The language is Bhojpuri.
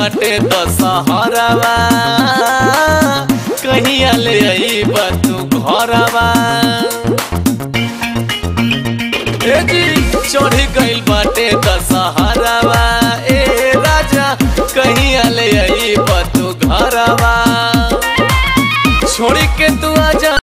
बाटे दशहरवा कहिया ले आई तू घरवा ए जी चढ़ गइल बाटे दशहरवा ए राजा कहिया ले आई तू घरवा छोड़ के तू आजा